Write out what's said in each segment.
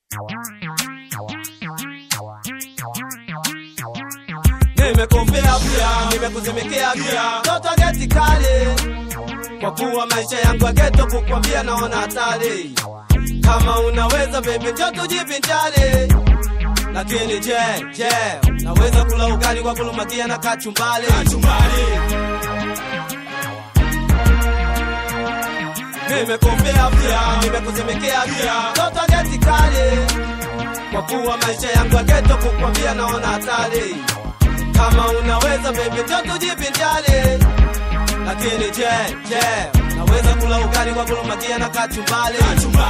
Nimekumbea pia, nimekuzimikea pia, toto geti kali, kwa kuwa maisha yangu ya geto, kukwambia naona hatari. Kama unaweza baby, njoo tujivinjari. Lakini je, je, naweza kula ugali kwa kulumakia na kachumbali? Nimekumbea pia, nimekuzimikea pia, toto geti kali, kwa kuwa maisha yangu ya geto, kukwambia naona hatari. Kama unaweza baby, njoo tujivinjari. Lakini je, je, naweza kula ugali kwa kulumakia na kachumbali?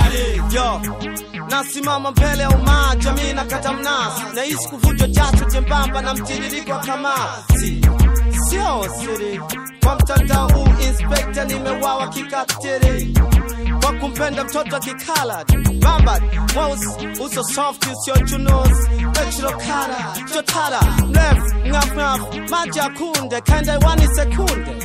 Yo, nasimama mbele ya umaa, jamii na kata mnasi, naishi kuvunjwa jasho jembamba na mtiririko wa kamasi. Sio siri kwa mtandao huu, inspekta nimewawa kikatiri kwa kumpenda mtoto wa kikala bamba mweusi uso soft usio chunusi pechilokara chotara mrefu ngafngaf maji ya kunde kaenda iwani sekunde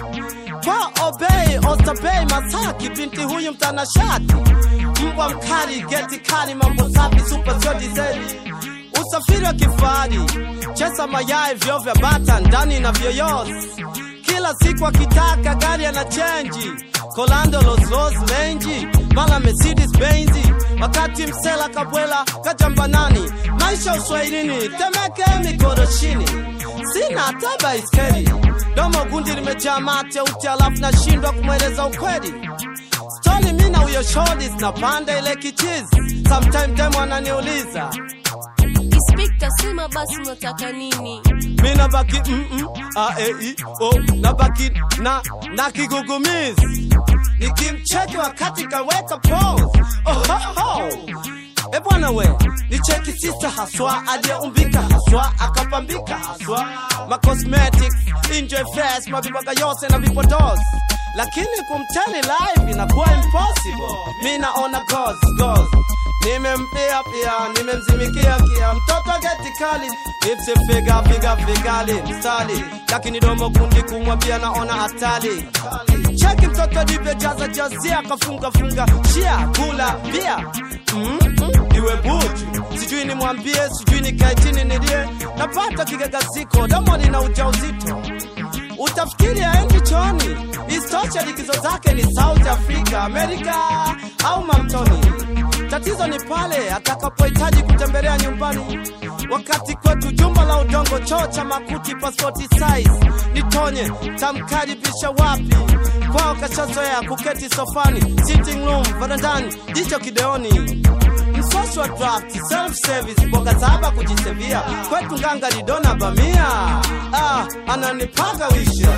kwa obei ostabei masaki binti huyu mtanashati mbwa mkali geti kali mambo safi super sio dizeli usafiri wa kifahari chesa mayai vyo vya bata ndani na vyoyosi kila siku akitaka gari ana chenji kolando los los lenji mala mercedes benzi wakati msela kabwela kajambanani maisha uswahilini temeke mikoroshini sina hata baiskeli domo gundi limejaa mate uti alafu nashindwa kumweleza ukweli stori mi na huyo shodi zinapanda ile kichizi sometime time wananiuliza Inspekta, sema basi unataka nini? mi nabaki mm -mm, a e i o nabaki na na kigugumizi nikimcheki wakati kaweka pose oh, ho, ho. E bwana we ni cheki sista haswa aliyeumbika haswa akapambika haswa ma cosmetics enjoy fast mavibaga yose na vipodozi lakini kumtani live inakuwa impossible mi naona goals goals nimempia pia nimemzimikia kia mtoto geti kali ipsifiga figa figali mstali lakini domo kundi kumwa pia naona hatari cheki mtoto divyojaza jazia akafunga funga shia kula pia mm -mm, iwe buju sijui nimwambie sijui nikae chini nilie napata kigagaziko domo lina ujauzito utafikiri aendi choni istosha likizo zake ni south africa amerika au mamtoni tatizo ni pale atakapohitaji kutembelea nyumbani wakati kwetu jumba la udongo choo cha makuti pasipoti size nitonye tamkaribisha wapi kwao kashazoea kuketi sofani sitting room varandani jicho kideoni msosi wa draft self service boga saba kujisevia kwetu nganga lidona bamia ah, ananipaga wisha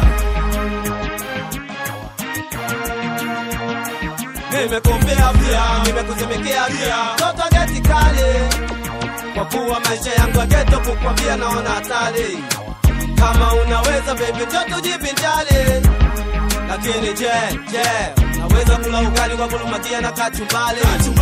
nimekumbea pia nimekuzimikea pia toto geti kali kwa kuwa maisha yangu ya geto kukwambia naona hatari kama unaweza baby jo tujivinjari lakini je je naweza kula ugali kwa kulumakia na kachumbali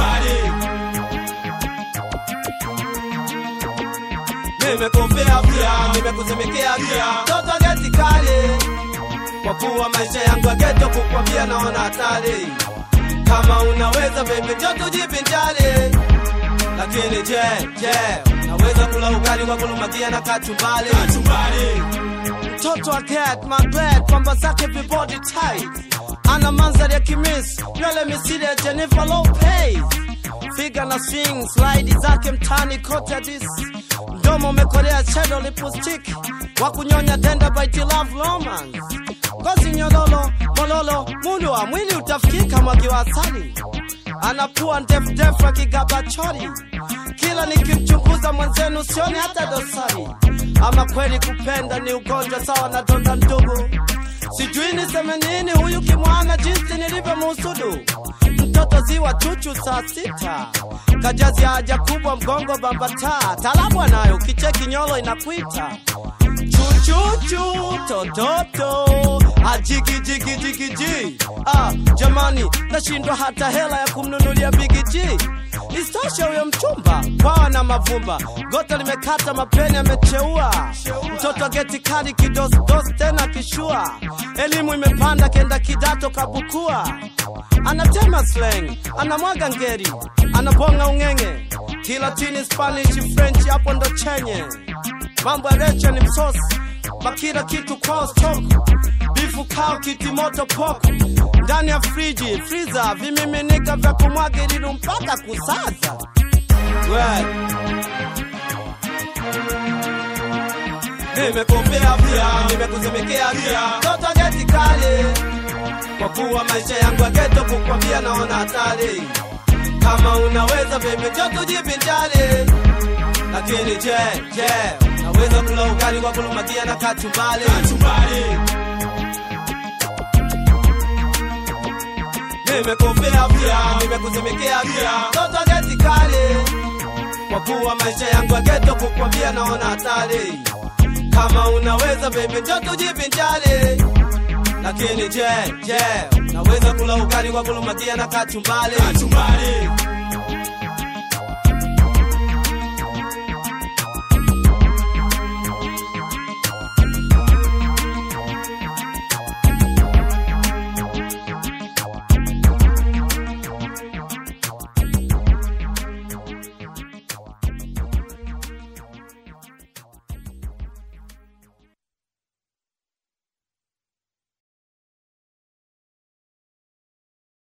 nimekumbea pia nimekuzimikea pia toto geti kali kwa kuwa maisha yangu ya geto kukwambia naona hatari kama unaweza baby jo tujivinjari lakini je je naweza kula ugali kwa kulumakia na kachumbali mtoto wa cat magret pamba zake vibody tight ana mandhari ya kimis nywele misili ya jennifer lopez figa na swing slide zake mtani kote dis mdomo umekolea shadow lipstick wa kunyonya tenda by love romance ngozi nyololo mololo mundu wa mwili utafikika mwagi wa asali anapua ndefudefu akigaba chori kila nikimchunguza mwenzenu sioni hata dosari ama kweli kupenda ni ugonjwa sawa na donda ndugu sijui niseme nini huyu kimwana jinsi nilivyomuhusudu mtoto ziwa chuchu saa sita kajazi haja kubwa mgongo bambata talabu anayo kicheki nyolo inakwita chuchuchu tototo ajigijigijigiji ah, jamani nashindwa hata hela ya kumnunulia bigiji istoshe huyo mchumba kwawa na mavumba gota limekata mapeni amecheua mtoto geti kali kidosdos tena kishua elimu imepanda kenda kidato kabukua anatema slang anamwaga ngeri anabonga ung'eng'e Kilatini, Spanish, French, hapo ndo chenye mambo ya recha ni msosi, makila kitu kwao stoko, bifu kao kiti moto poko ndani ya friji friza, vimiminika vya kumwaga ilidu mpaka kusaza we nimekumbea pia, nimekuzemekea pia, toto geti kali, kwa kuwa maisha yangu ya geto, kukwambia naona hatari. Kama unaweza baby, jo tujivinjari, lakini je, je, naweza kula ugali kwa kulumakia na kachumbari? Nimekumbea pia, nimekuzemekea pia, toto geti kali, kwa kuwa maisha yangu ya geto, kukwambia naona hatari. Kama unaweza baby, jo tujivinjari, lakini je, je, naweza kula ugali kwa kulumakia na kachumbari?